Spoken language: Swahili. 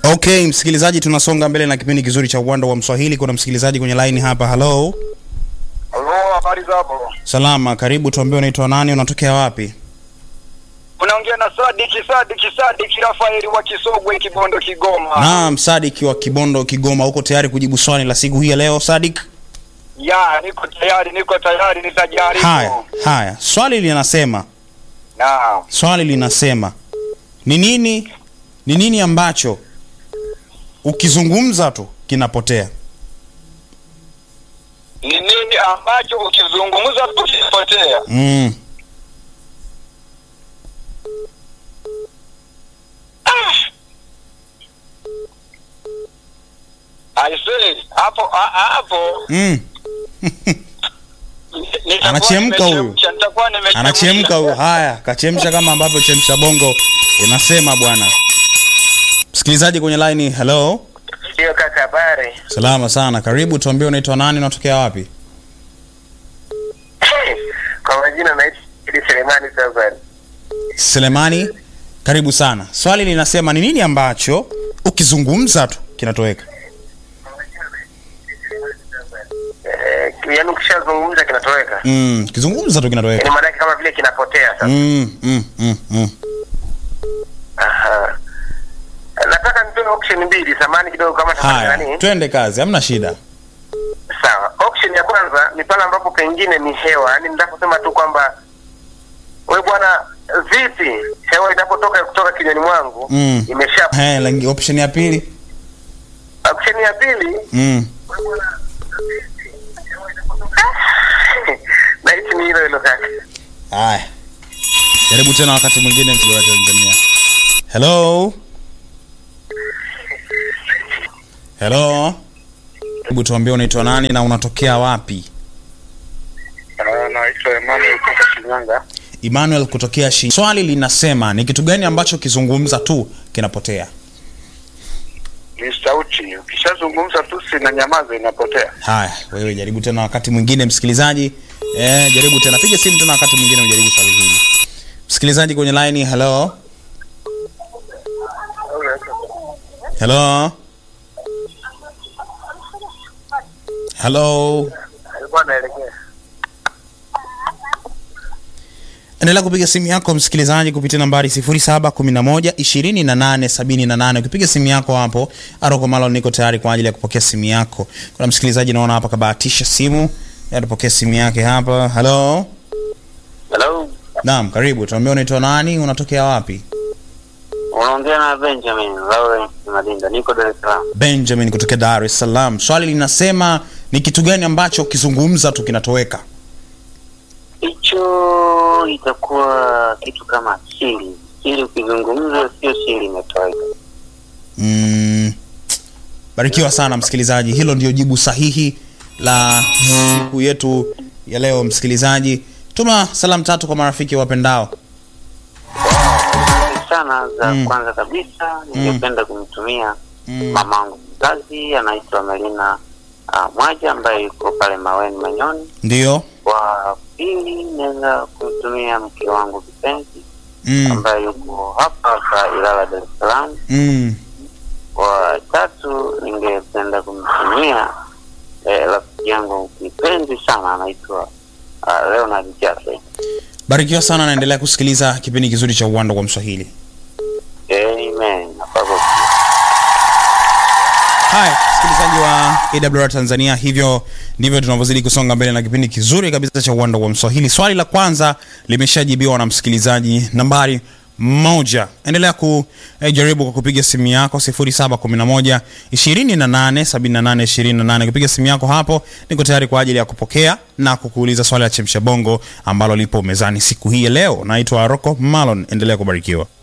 Okay, msikilizaji, tunasonga mbele na kipindi kizuri cha uwanda wa Mswahili. Kuna msikilizaji kwenye line hapa. Hello, Halo, habari za hapo? salama, karibu. Tuambie unaitwa nani, unatokea wapi? Unaongea na Sadiki Sadiki Sadiki Rafaeli wa Kisogwe Kibondo Kigoma. Naam, Sadik wa Kibondo Kigoma, uko tayari kujibu swali la siku hii ya leo Sadik? Ya, niko tayari, niko tayari nitajaribu. Haya, haya, swali linasema, Naam. swali linasema ni nini, ni nini ambacho ukizungumza tu kinapotea? Ni nini ambacho ukizungumza tu kinapotea? Mm. I say, hapo a- hapo Mm. nitakuwa Anachemka huyu. nimechemsha, nitakuwa nimechemsha. Anachemka huyo. Haya, kachemsha kama ambavyo chemsha bongo inasema bwana. Msikilizaji kwenye line, hello. Ndio kaka, habari. Salama sana, karibu. Tuambie unaitwa nani, unatokea wapi? Kwa majina naitwa Idi Selemani Sazari. Selemani, karibu sana. Swali linasema ni nini ambacho ukizungumza tu kinatoweka? Eh, yaani ukishazungumza kinatoweka. Mm, kizungumza tu kinatoweka. Yaani maana yake kama vile kinapotea sasa. Mm, mm, mm, mm. Aha. Nataka nitoe option mbili, samani kidogo kama tafadhali Haya, nani? twende kazi, hamna shida. Sawa. Option ya kwanza ni pale ambapo pengine ni hewa, yaani nitaposema tu kwamba we bwana, vipi hewa inapotoka kutoka kinywani mwangu Mm. imesha. He, langi, option ya pili. Option ya pili Mm. nahisi ni hilo hilo kaka. Haya. Jaribu tena wakati mwingine mkiwa Tanzania. Hello. Hello. Hebu tuambie unaitwa nani na unatokea wapi? Naitwa Emmanuel kutoka Shinyanga. Emmanuel kutokea shi. Swali linasema ni kitu gani ambacho kizungumza tu kinapotea? Ni sauti, ukishazungumza tu sina nyamaza inapotea. Haya, wewe jaribu tena wakati mwingine msikilizaji. Eh, jaribu tena. Piga simu tena wakati mwingine ujaribu swali hili. Msikilizaji kwenye line, hello. Hello. Hello. Alikuwa anaelekea. Endelea kupiga simu yako msikilizaji kupitia nambari 0711 2878. Ukipiga simu yako hapo, Aroko Malo niko tayari kwa ajili ya kupokea simu yako. Kuna msikilizaji naona hapa kabahatisha simu, atapokea simu yake hapa. Hello. Hello. Naam, karibu. Tuambie unaitwa nani, unatokea wapi? Unaongea na Benjamin Lawrence Madinda. Niko Dar es Salaam. Benjamin kutokea Dar es Salaam. Swali linasema ni kitu gani ambacho ukizungumza tu kinatoweka? hicho itakuwa kitu kama siri. Siri ukizungumza sio siri, imetoweka. Mm, barikiwa sana msikilizaji, hilo ndio jibu sahihi la siku yetu ya leo. Msikilizaji, tuma salamu tatu kwa marafiki wapendao. Asante sana za Mm. kwanza kabisa ningependa kumtumia Mm, mamangu mzazi anaitwa Melina uh, Mwaja ambaye yuko pale Maweni Manyoni. ndio. Wa pili naweza kumtumia mke wangu kipenzi Mm, ambaye yuko hapa hapa Ilala, Dar es Salaam. mm, Wa tatu ningependa kumtumia eh, rafiki yangu kipenzi sana anaitwa uh, Leonard Jaffe. barikiwa sana, naendelea kusikiliza kipindi kizuri cha uwanda wa Mswahili. Amen. Napaswa Haya, msikilizaji wa AWR Tanzania, hivyo ndivyo tunavyozidi kusonga mbele na kipindi kizuri kabisa cha uwanda wa Mswahili. Swali la kwanza limeshajibiwa na msikilizaji nambari moja. Endelea kujaribu kwa kupiga simu yako 0711 28 78 28. Kupiga simu yako hapo, niko tayari kwa ajili ya kupokea na kukuuliza swali la chemsha bongo ambalo lipo mezani siku hii ya leo. Naitwa Rocco Malon, endelea kubarikiwa.